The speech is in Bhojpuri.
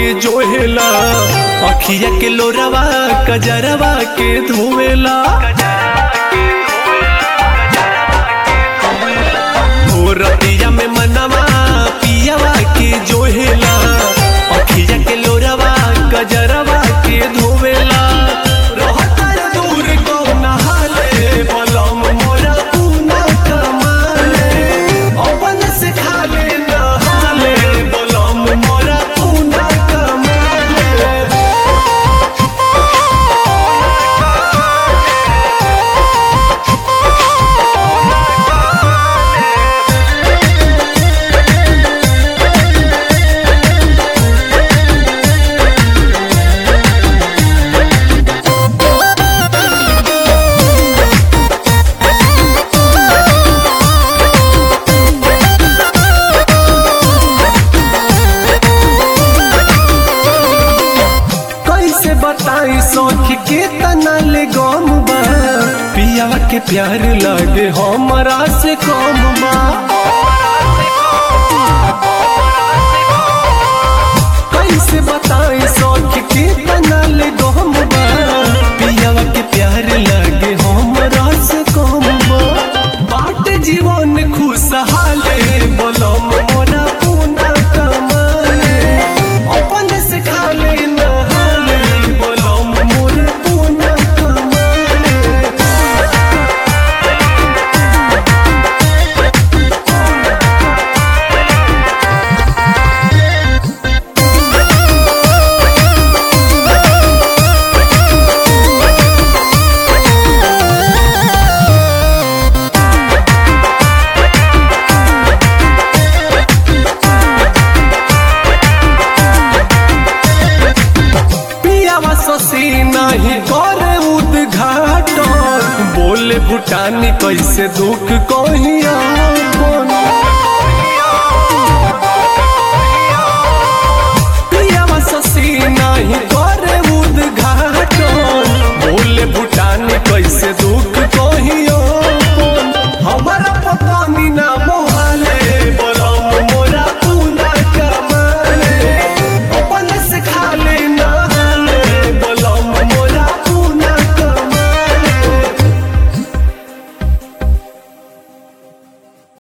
के जोहेला अखिया के लोरवा कजरवा के धोवेला हो रतिया में मनवा पियावा के जोहेला अखिया के लोरवा कजरवा के धोवेला रहता दूर कौन हाले बलम मोरा पूना कमाले अपन से खाले नहाले बलम मोरा पूना कमाले कैसे बताई सौख के तना ले गम बा पियावा के प्यार लगे हमरा से कम बा कैसे बताई सौख के तना ले गम बा पियावा के प्यार लगे हमरा से कम बा बाट जीवन खुशहाले बोलम मोरा पूना कमाले अपन से खाले नहाले बोलम मोर पूना कमाले पियावा ससी नहीं करे उद्घाटन बोले भूटानी कैसे दुख कहिया पियावा ससी नहीं करे